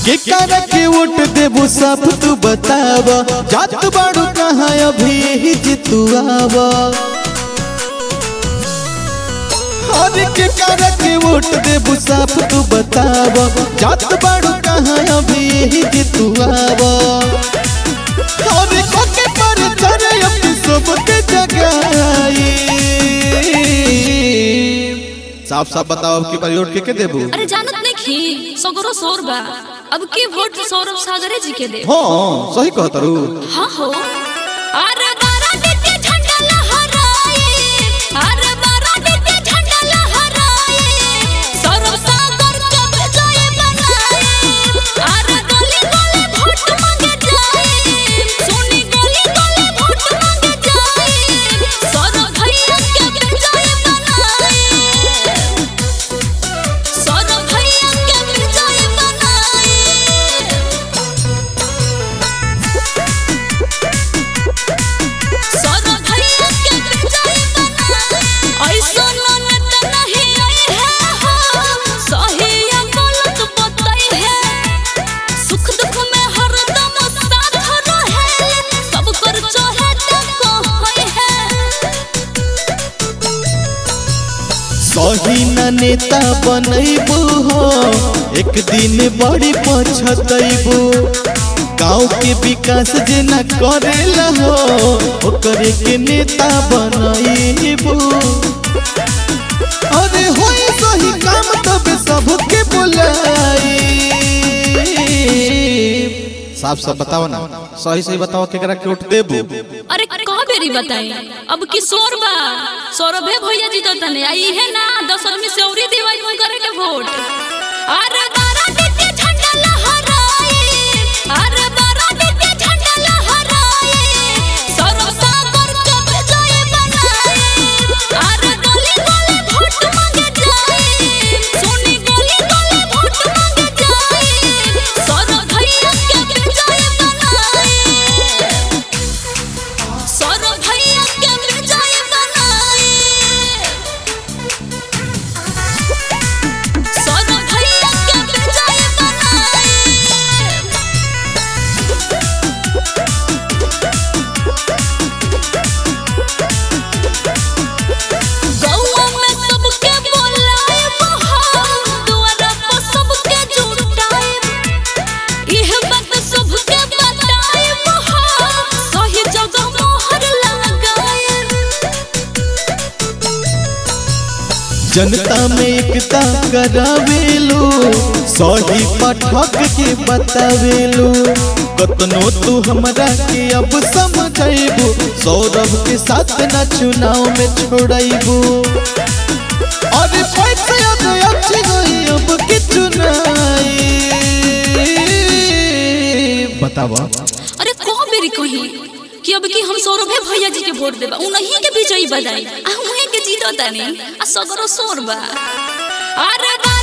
के कर के वोट देबू सब तू बताव जात बाड़ू कहाँ अभी ही जितुआव हर के कर के वोट देबू सब तू बताव जात बाड़ू कहाँ अभी ही जितुआव हर को के पर चढ़े अपनी सबके जगाई साफ साफ बताओ अब की बार वोट के के देबू अरे जानत नहीं खी सगरो शोर बा अब के वोट सौरभ सागरे जी के दे हाँ सही कहता रू हाँ हो अरे बारा दिते झंडा लहराए अरे बारा दिते झंडा लहराए सौरभ सागर के विजय बनाए अरे गली गली वोट मांगे जाए सोनी गली गली वोट मांगे जाए सौरभ भैया के विजय बनाए सौरभ भैया के विजय बनाए सौरभ भैया के विजय बनाए ऐसा ननद नहीं आई है हो सही या गलत बताई है सुख दुख में हरदम साथ रहे सब कर चाहे तो कहै है सही न नेता बनैबू हो एक दिन बड़ी पछतैबू गाँव के विकास जे न करेला हो ओकरे के नेता बनैबू अरे होई सही काम तब सबके बुलाई साफ साफ बताओ ना सही सही बताओ केकरा के वोट देबू अरे कह बेरी बताई अब की शोर बा सौरभे भैया जी तो तने आई है ना दस आदमी से औरी देवाई में करे के वोट अरे बारा दिते झंडा लहराए अरे बारा दिते झंडा लहराए सौरभ सागर के विजय बनाए अरे गली गली वोट मांगे जाए सोनी गली गली वोट मांगे जाए सौरभ भैया के विजय बनाए सौरभ भैया के विजय बनाए सौरभ भैया के विजय बनाए गौवा में सबके बोलाए बहार द्वारा पर सबके जुटाए इह बात सबके बताए बहार सही जगह मोहर लगाए जनता में एकता करावेलू सही पाठक के बतावेलू कतनो तू हमरा के अब समझेबू सौरभ के साथ न चुनाव में छोड़ेबू अरे पैसे अब अच्छी गई अब की चुनाई बतावा अरे को बेरी कही कि अब की हम सौरभे भैया जी के वोट देबा उन्हीं के विजयी बनाई आ उन्हीं के जीतो तानी आ सगरो शोर बा अरे बा